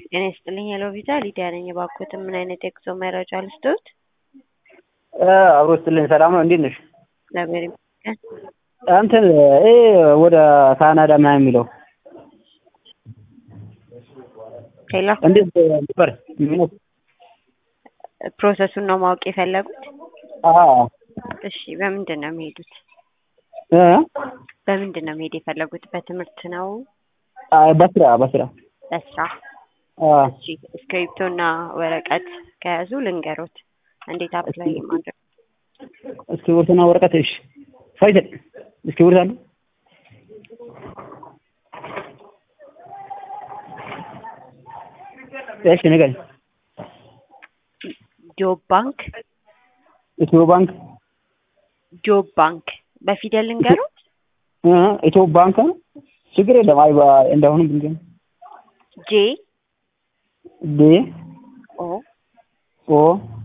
ጤና ይስጥልኝ ሄሎ ቪዛ ሊዲያ ነኝ። እባክዎትን ምን አይነት የጉዞ መረጃ ልስጥዎት? አብሮ ስትልኝ ሰላም ነው። እንዴት ነሽ? እግዚአብሔር ይመስገን። እንትን ይሄ ወደ ካናዳ ምናምን የሚለው ሄሎ እንዴት ነበር? ፕሮሰሱን ነው ማወቅ የፈለጉት? አዎ እሺ በምንድን ነው የሚሄዱት? እ በምንድን ነው መሄድ የፈለጉት? በትምህርት ነው? አይ በስራ በስራ በስራ? አ እሺ እስክሪብቶና ወረቀት ከያዙ ልንገሮት እንዴት አፕላይ ማድረግ እስክሪብቶና ወረቀት እሺ ፈይሰል እስክሪብቶ አለ እሺ ንገረኝ ጆብ ባንክ ኢትዮ ባንክ ጆብ ባንክ በፊደል ልንገሮት እ ኢትዮ ባንክ ነው ችግር የለም አይ እንደአሁኑ ብንገኝ ጄ ዴ ኦ ኦ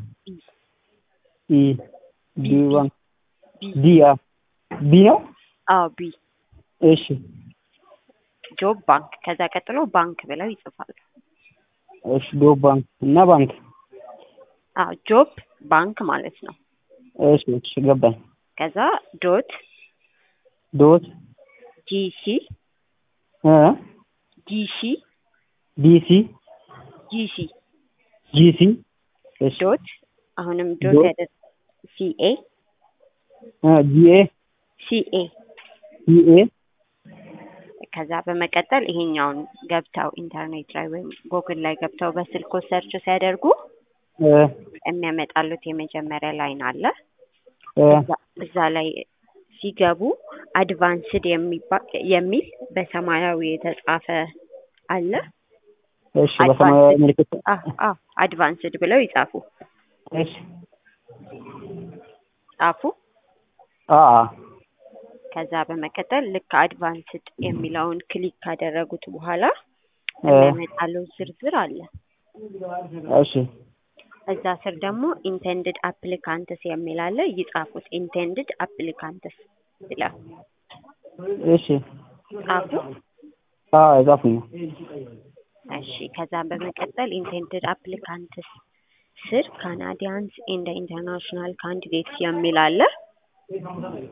ኢ ዲ ባንክ ቢ ዲ አ ቢ ነው አዎ ቢ እሺ ጆብ ባንክ ከዛ ቀጥሎ ባንክ ብለው ይጽፋሉ። እሺ ጆብ ባንክ እና ባንክ አዎ ጆብ ባንክ ማለት ነው። እሺ እሺ ገባኝ ከዛ ዶት ዶት ጂሲ እ ጂሲ ዲሲ ጂሲ ጂሲ እሺ ዶት አሁንም ዶት ዶት ያደ ሲኤ እ ጂኤ ሲኤ ሲኤ ከዛ በመቀጠል ይሄኛውን ገብተው ኢንተርኔት ላይ ወይም ጎግል ላይ ገብተው በስልኮ ሰርች ሲያደርጉ እ የሚያመጣሉት የመጀመሪያ ላይን አለ። እ እዛ- እዛ ላይ ሲገቡ አድቫንስድ የሚባል የሚል በሰማያዊ የተጻፈ አለ። እሺ በሰማያዊ ምልክት አድቫንስድ ብለው ይጻፉ። እሺ ጻፉ። አ አ ከዛ በመቀጠል ልክ አድቫንስድ የሚለውን ክሊክ ካደረጉት በኋላ እ የሚያመጣለው ዝርዝር አለ። እሺ እዛ ስር ደግሞ ኢንቴንድድ አፕሊካንትስ የሚል አለ። ይጻፉት። ኢንቴንድድ አፕሊካንትስ ብለው እሺ ጻፉ። አ የጻፉኝ ነው እሺ ከዛም በመቀጠል ኢንቴንድድ አፕሊካንትስ ስር ካናዲያንስ ኤንድ ኢንተርናሽናል ካንዲዴትስ የሚል አለ።